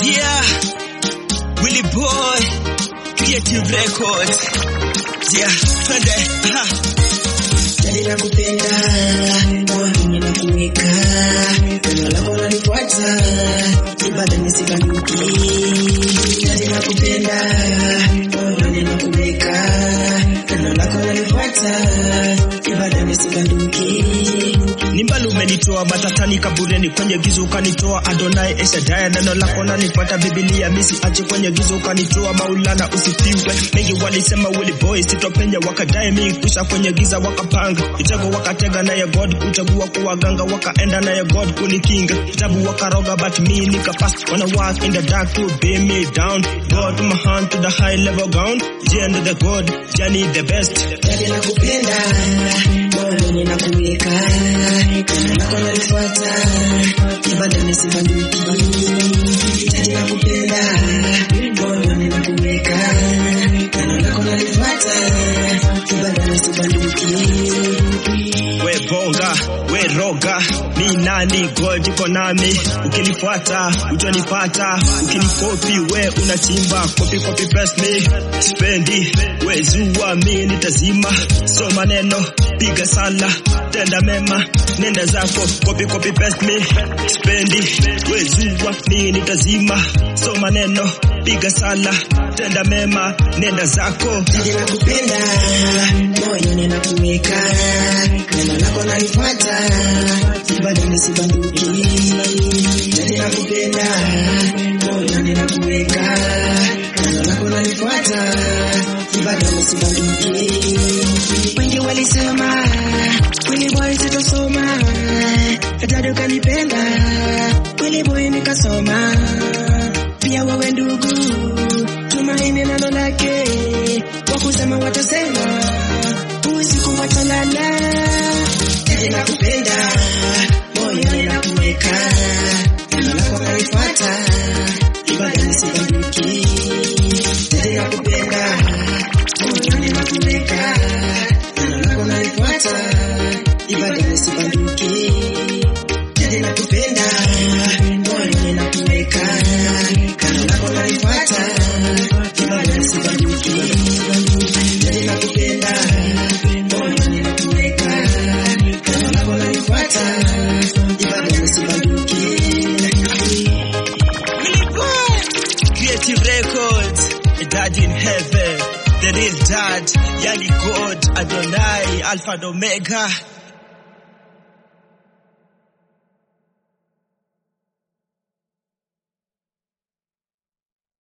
Yeah, Willy Boy, Creative Records. Yeah, twende. Ha. Jadi nakupenda, moyoni nakuweka, pendo lako lanifuata, ibadani sibanduki. Jadi nakupenda, moyoni nakuweka, pendo lako lanifuata, ibadani sibanduki. Ni mbali umenitoa matatani kabureni, kwenye gizo ukanitoa Adonai Eshadaya, neno lako nanifuata, Biblia misi ache kwenye gizo ukanitoa, Maulana usifiwe. Mengi walisema Willy Boy sitopenya, wakadai mi kusha kwenye giza, wakapanga mitego, wakatega naye God kuchagua kuwaganga, wakaenda naye God kunikinga, kitabu wakaroga, but me nikapass, wanna walk in the dark to bear me down, God to my hand to the high level ground, Jend the God, Johnny the best. Jadi nakupenda, moyoni nakuweka, pendo lako lanifuata, ibadani sibanduki. Jadi nakupenda, moyoni nakuweka, pendo lako lanifuata, ibadani sibanduki. we bonga we roga mi nani god iko nami ukinifuata utanipata ukinikopi we unachimba kopi kopi press me spendi we zua mi nitazima so maneno piga sala tenda mema nenda zako kopi kopi press me spendi we zua mi nitazima so maneno piga sala tenda mema nenda zako Jadi nakupenda, moyoni nakuweka, neno lako nalifuata, ibadani sibanduki. Jadi nakupenda, moyoni nakuweka, neno lako nalifuata, ibadani sibanduki. Wengi walisema Willy Boy sitosoma, hata ukanipenda Willy Boy nikasoma, pia wewe ndugu tumaini neno lake, kwa kusema watasema, usiku watalala. Jadi nakupenda, moyoni nakuweka, neno lako nalifuata, ibadani sibanduki. Jadi nakupenda, moyoni nakuweka, neno lako nalifuata, ibadani sibanduki. Jadi nakupenda, moyoni nakuweka, neno lako nalifuata, ibadani sibanduki. Jadi nakupenda, moyoni nakuweka, neno lako nalifuata, ibadani sibanduki. Willy Boy, Creative Records, a dad in heaven, the real dad, Yani God, Adonai, Alpha and Omega.